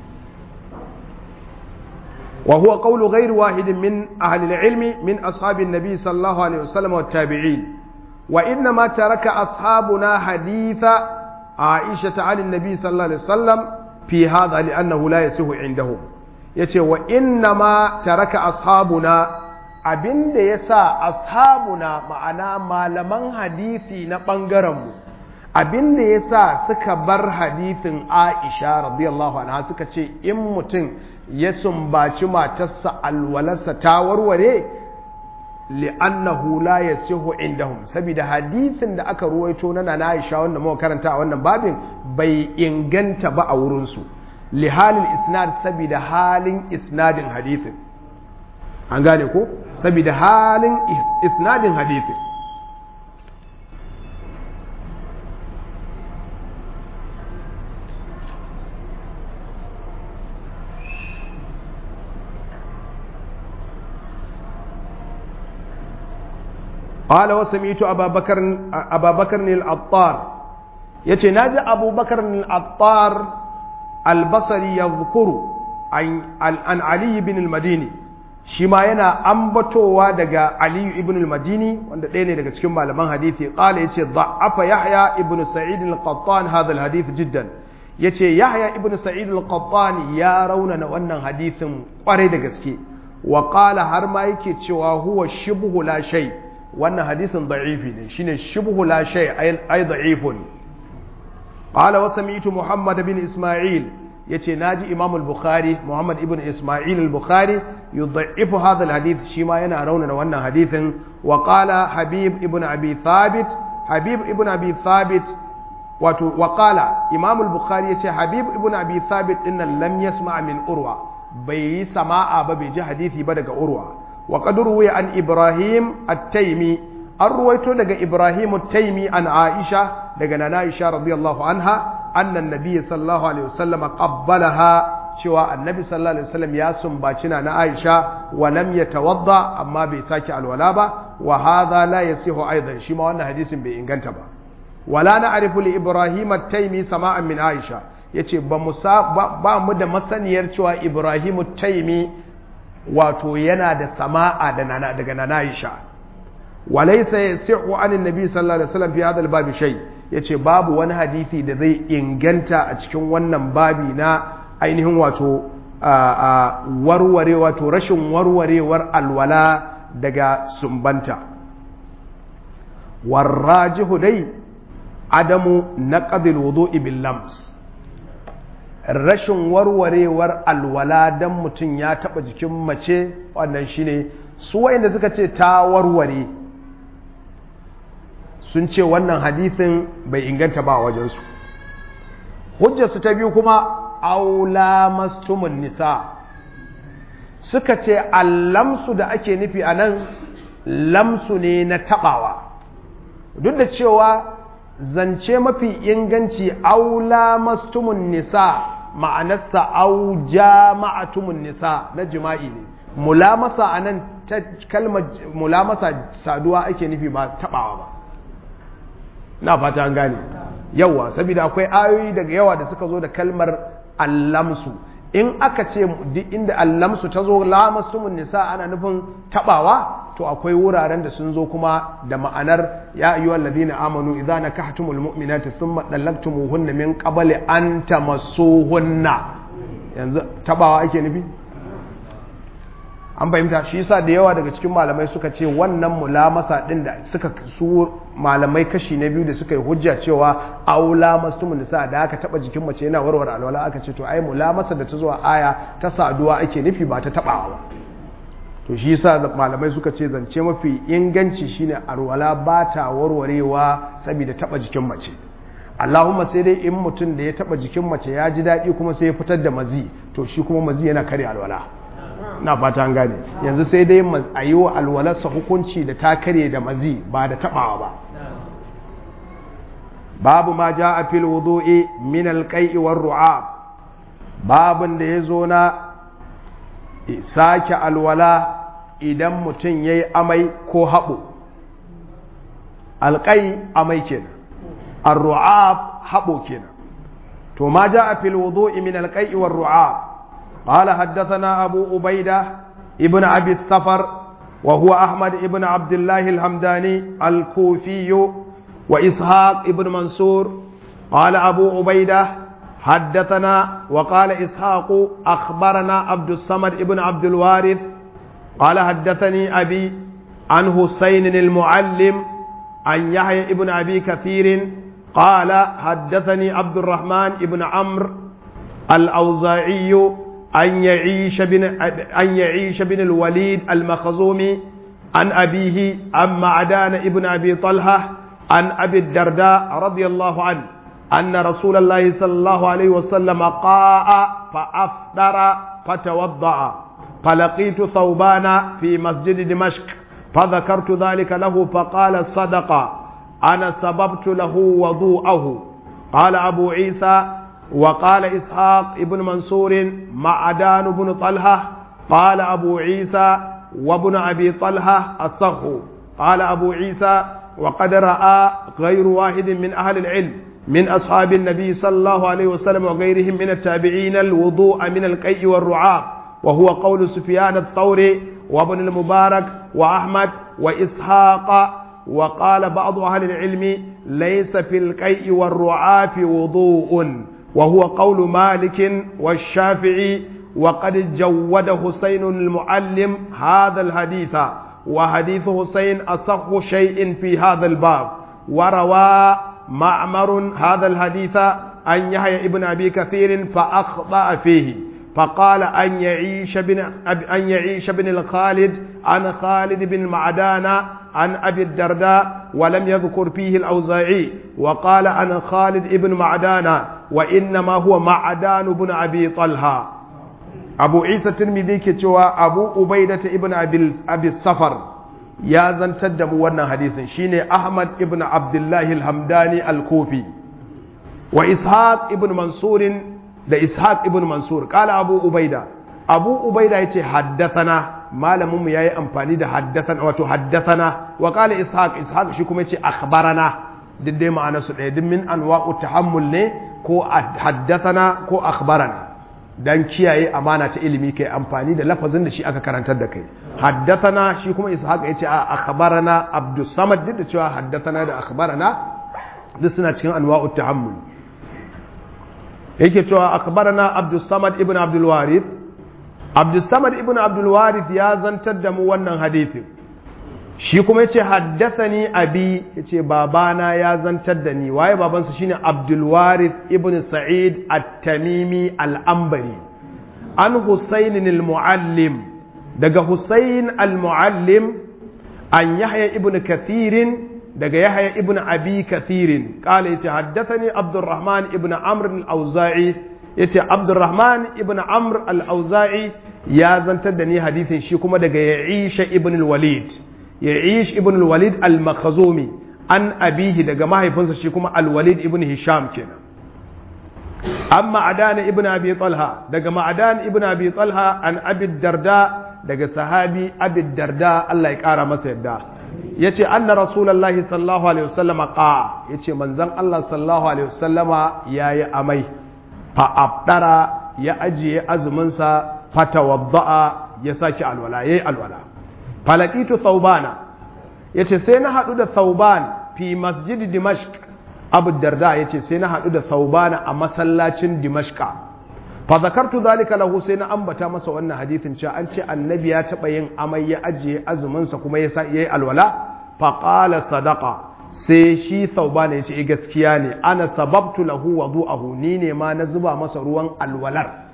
wa huwa qawlu ghayr wahidin min ahli al-ilmi min ashabin nabi sallallahu alaihi wasallam wa tabi'in wa inna ma taraka ashabuna haditha aisha ta'ala nabi sallallahu alaihi wasallam fi hadha li'annahu la yasihu indahum yace wa inna ma taraka ashabuna abin da ya sa ashabuna ma'ana malaman hadisi na ɓangarenmu abin da ya sa suka bar hadithin aisha radiyallahu anha suka ce in mutum ya sumbaci matarsa alwalarsa ta warware li'annahu la yasihu indahum saboda hadithin da aka ruwaito na nana aisha wanda muka karanta a wannan babin bai inganta ba a wurinsu lihalin isnad saboda halin isnadin hadithin an gane ko saboda halin isnadin hadithi قال وسمعت أبا بكر أبا بكر العطار يتي ناجى أبو بكر العطار البصري يذكر عن عن علي بن المديني shi ma yana ambatowa daga aliyu ibn al-madini wanda ɗaya ne daga cikin malaman hadithi ƙala yace da'afa yahya ibn sa'id al-qattan hadha al-hadith jiddan yace yahya ibn sa'id al-qattan ya raunana wannan hadithin kwarai da gaske wa qala har ma yake cewa huwa shibhu la shay wannan hadisin da'ifi ne shine shibhu la shay ay da'ifun qala wa sami'tu muhammad bin isma'il yace naji imam al-bukhari muhammad ibn isma'il al-bukhari yudhaifu hadha al-hadith shi ma yana raunana wannan hadithin wa qala habib ibn abi thabit habib ibn abi thabit wato wa qala imam al-bukhari yace habib ibn abi thabit dinnan lam yasma' min urwa bai yi sama'a ba bai ji hadisi ba daga urwa wa qad ruwiya an ibrahim at-taymi an ruwaito daga ibrahim at-taymi an aisha daga nana aisha radiyallahu anha annan nabi sallallahu alaihi wasallam qabbalaha cewa annabi sallallahu alaihi wasallam ya sumbaci na na Aisha wa lam yatawadda amma bai saki alwala ba wa hadha la yasihu aidan shi ma wannan hadisin bai inganta ba wala na'rifu li ibrahim at-taymi sama'an min Aisha yace ba mu ba mu da masaniyar cewa ibrahim at-taymi wato yana da sama'a da nana daga nana Aisha walaysa yasihu an annabi sallallahu alaihi wasallam fi hadha al-bab shay' ya ce babu wani hadithi da zai inganta a cikin wannan babi na ainihin wato warware wato rashin warwarewar alwala daga sumbanta warrajihu dai adamu na ƙadil wudu bil lams rashin warwarewar alwala don mutum ya taɓa jikin mace wannan shine su wa'inda suka ce ta warware sun ce wannan hadisin bai inganta ba a wajensu hujjarsu ta biyu kuma aula mastumun nisa suka ce allamsu da ake nufi a nan lamsu ne na taɓawa duk da cewa zance mafi inganci aula mastumun nisa ma'anarsa au jama'atumun nisa na jima'i ne mulamasa a nan ta kalmar mulamasa saduwa ake nufi ba taɓawa ba na fata an gane yawa saboda akwai ayoyi daga yawa da suka zo da kalmar allamsu in aka ce duk inda allamsu ta zo lamastumun nisa ana nufin tabawa to akwai wuraren da sun zo kuma da ma'anar ya ayyuha alladhina amanu idza nakahtumul mu'minati thumma dallaqtumuhunna min qabli an tamassuhunna yanzu tabawa ake nufi an fahimta shi yasa da yawa daga cikin malamai suka ce wannan mulamasa din da suka su malamai kashi na biyu da suka yi hujja cewa aula mastumun nisa da aka taba jikin mace yana warware alwala aka ce to ai mulamasa da ta zuwa aya ta saduwa ake nufi ba ta tabawa ba to shi yasa malamai suka ce zance mafi inganci shine alwala ba ta warwarewa saboda taba jikin mace Allahumma sai dai in mutum da ya taba jikin mace ya ji daɗi kuma sai ya fitar da mazi to shi kuma mazi yana kare alwala na fata an gane yanzu sai dai a yi wa alwalarsa hukunci da ta kare da mazi ba da tabawa ba babu ma ja a fil wudu'i min alqai'i war ru'ab babun da ya zo na sake alwala idan mutum yayi amai ko haɓo alƙai amai kenan ar-ru'ab haɓo kenan to ma ja a fil wudu'i min alqai'i war ru'ab قال حدثنا أبو أبيدة ابن أبي السفر وهو أحمد ابن عبد الله الحمداني الكوفي وإسحاق ابن منصور قال أبو عبيدة حدثنا وقال إسحاق أخبرنا عبد الصمد ابن عبد الوارث قال حدثني أبي عن حسين المعلم عن يحيى ابن أبي كثير قال حدثني عبد الرحمن ابن عمرو الأوزاعي أن يعيش بن أن يعيش بن الوليد المخزومي عن أبيه عن معدان ابن أبي طلحة عن أبي الدرداء رضي الله عنه أن رسول الله صلى الله عليه وسلم قاء فأفطر فتوضأ فلقيت ثوبان في مسجد دمشق فذكرت ذلك له فقال صدق أنا سببت له وضوءه قال أبو عيسى وقال إسحاق ابن منصور معدان بن طلحة قال أبو عيسى وابن أبي طلحة الصح قال أبو عيسى وقد رأى غير واحد من أهل العلم من أصحاب النبي صلى الله عليه وسلم وغيرهم من التابعين الوضوء من القيء والرعاب وهو قول سفيان الثوري وابن المبارك وأحمد وإسحاق وقال بعض أهل العلم ليس في القيء والرعاف وضوء وهو قول مالك والشافعي وقد جود حسين المعلم هذا الحديث وحديث حسين أصح شيء في هذا الباب وروى معمر هذا الحديث عن يحيى ابن أبي كثير فأخطأ فيه فقال أن يعيش بن أن يعيش بن الخالد عن خالد بن معدان عن أبي الدرداء ولم يذكر فيه الأوزاعي وقال عن خالد بن معدان وإنما هو معدان بن أبي طلحة أبو عيسى الترمذي كتوى أبو أبيدة ابن أبي, أبي السفر يا زن تدم ورنا حديث شيني أحمد ابن عبد الله الحمداني الكوفي وإسحاق ابن منصور da ishaq ibn mansur kala abu ubaida abu ubaida ya ce haddathana malaminmu ya yi amfani da haddathana wato haddathana wa kala ishaq ishaq shi kuma ya ce akhbarana duk dai ma'ana su ɗaya min anwa'u tahammul ne ko haddathana ko akhbarana dan kiyaye amana ta ilimi kai amfani da lafazin da shi aka karantar da kai haddathana shi kuma ishaq ya ce a akhbarana abdus samad duk da cewa haddathana da akhbarana duk suna cikin anwa'u tahammul yake cewa akhbarana Abdul Samad ibn Abdul Warith Abdul Samad ibn Abdul Warith ya zantar da mu wannan hadisin shi kuma yace haddathani abi yace babana ya zantar da ni waye babansa shine Abdul Warith ibn Sa'id At-Tamimi Al-Ambari an Husayn al-Muallim daga Husayn al-Muallim an Yahya ibn Kathir daga yahya ibn abi kathirin kala yace haddathani abdurrahman ibn amr al-auza'i yace abdurrahman ibn amr al-auza'i ya zantar da ni hadithin shi kuma daga yaisha ibn al-walid yaish ibn al-walid al-makhzumi an abihi daga mahaifinsa shi kuma al-walid ibn hisham kenan amma adan ibn abi talha daga ma'adan ibn abi talha an abi darda daga sahabi abi darda Allah ya kara masa yadda yace anna rasulullahi sallallahu alaihi wasallama qa yace manzon Allah sallallahu alaihi wasallama yayi amai fa abdara ya ajiye azumin sa fatawadda'a ya saki alwala yayi alwala falaqitu thawbana yace sai na hadu da thawban fi masjid dimashq abu darda yace sai na hadu da thawbana a masallacin dimashqa fa zakartu zalika lahu sai na ambata masa wannan hadithin cewa an ce annabi ya taba yin amai ya ajiye azumin sa kuma ya yayi alwala fa qala sadaqa sai shi thawbana yace eh gaskiya ne ana sababtu lahu wudu'ahu ni ne ma na zuba masa ruwan alwalar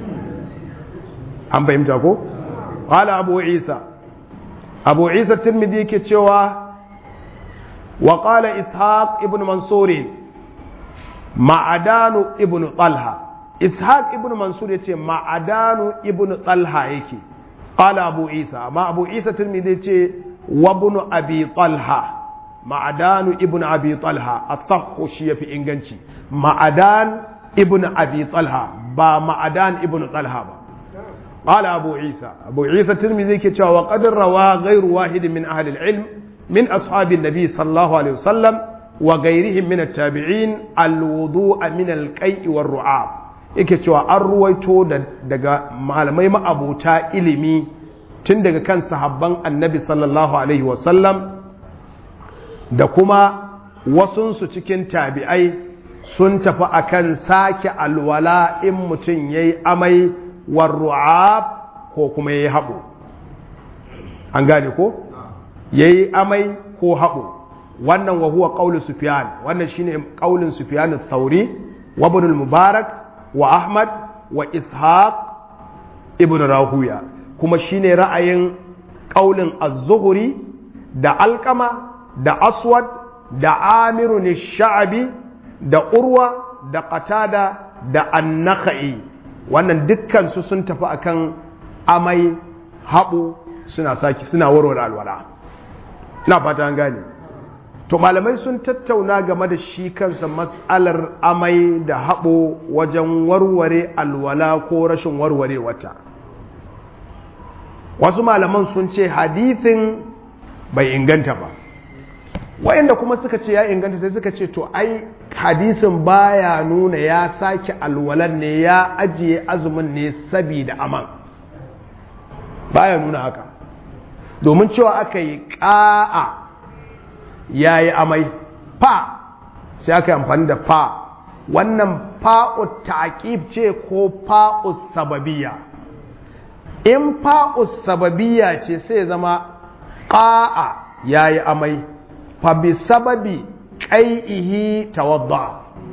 an fahimta ko qala abu isa abu isa tirmidhi yake cewa wa qala ishaq ibn mansur ma'adanu ibn talha ishaq ibn mansur yace ma'adanu ibn talha yake qala abu isa amma abu isa tirmidhi yace wa ibn abi talha ma'adanu ibn abi talha as-sahhu shi yafi inganci ma'adan ibn abi talha ba ma'adan ibn talha ba قال أبو عيسى أبو عيسى الترمذي كتاب وقد روى غير واحد من أهل العلم من أصحاب النبي صلى الله عليه وسلم وغيرهم من التابعين الوضوء من القيء والرعاب yake cewa an ruwaito daga malamai ma'abuta ilimi tun daga kan sahabban annabi sallallahu alaihi wasallam da kuma wasunsu cikin tabi'ai sun tafi akan sake alwala in mutum ya yi amai warru'ab ko kuma ya yi haɓo an gane ko ya yi amai ko haɓo wannan wa huwa ƙaunin sufiyan wannan shine ƙaunin sufiyan thauri wa ibn mubarak wa ahmad wa ishaq ibn rahuya kuma shine ra'ayin ƙaunin az-zuhri da alƙama da aswad da amiru sha'abi da urwa da qatada da annakha'i wannan dukkansu sun tafi akan amai haɓu suna saki suna warware alwala na fata an gane to malamai sun tattauna game da shi kansa matsalar amai da haɓo wajen warware alwala ko rashin warware wata wasu malaman sun ce hadithin bai inganta ba wayanda kuma suka ce ya inganta sai suka ce to ai hadisin baya nuna ya sake alwalan ne ya ajiye azumin ne sabida aman baya nuna haka domin cewa aka yi ƙa'a ya yi amai fa sai aka yi amfani da fa wannan fa'u taƙib ce ko fa'u sababiya in fa'u sababiya ce sai zama ƙa'a ya yi amai fa bi sababi ƙai'ihi tawadda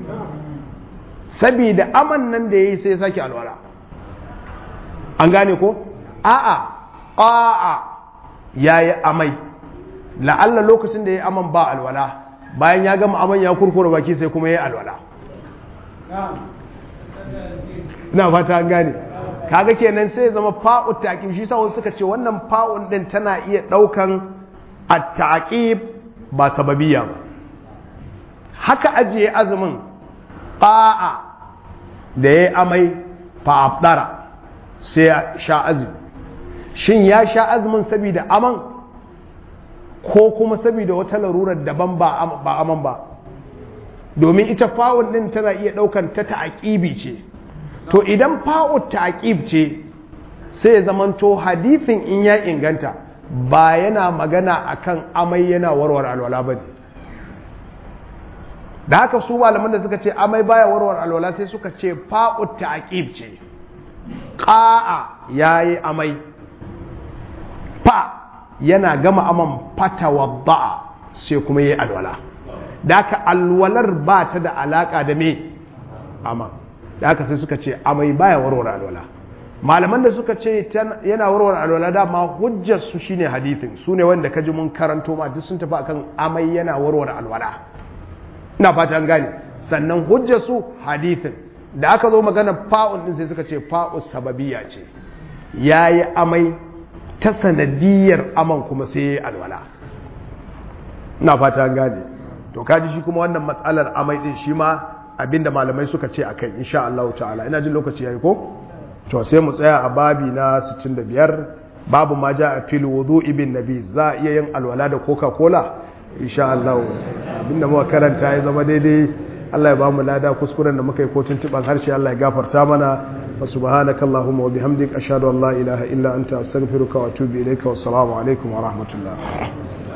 sabida aman nan da ya yi sai sake alwala an gane ko a'a a'a ya yi amai la'alla lokacin da ya yi aman ba alwala bayan ya gama aman ya kurkura baki sai kuma ya yi alwala na fata an gane kaga kenan sai zama fa'u taƙib shi sa wasu suka ce wannan fa'un ɗin tana iya ɗaukan a taƙib ba sababiya ba haka ajiye azumin ƙa'a da ya yi amai fa'afdara sai ya sha azumi shin ya sha azumin saboda aman ko kuma saboda wata larurar daban ba aman ba domin ita fa'un ɗin tana iya ɗaukan ta ta'aƙibi ce to idan fa'un ta'aƙib ce sai zamanto hadithin in ya inganta ba yana magana akan amai yana warware alwala ba ne da haka su malaman da suka ce amai baya warware alwala sai suka ce fa'u ta'qib ce qa'a yayi amai fa yana gama aman fata wadda sai kuma yayi alwala da haka alwalar ba ta da alaka da me ama da haka sai suka ce amai baya warware alwala malaman da suka ce yana warware alwala dama hujjar su shine hadithin su ne wanda kaji mun karanto ma duk sun tafi akan amai yana warware alwala ina fata an gane sannan hujjar su hadithin da aka zo magana fa'un din sai suka ce fa'u sababiyya ce yayi amai ta sanadiyar aman kuma sai yayi alwala ina fata an gane to kaji shi kuma wannan matsalar amai din shi ma abinda malamai suka ce akai insha Allah ta'ala ina jin lokaci yayi ko to sai mu tsaya a babi na 65 babu ma ja a fil wudu'i bin nabi za a iya yin alwala da coca cola insha Allah abinda muka karanta ya zama daidai Allah ya bamu lada kuskuren da muka yi kotun tuban harshe Allah ya gafarta mana wa subhanaka allahumma wa bihamdik ashhadu an la ilaha illa anta astaghfiruka wa atubu ilayka wa assalamu alaikum wa rahmatullah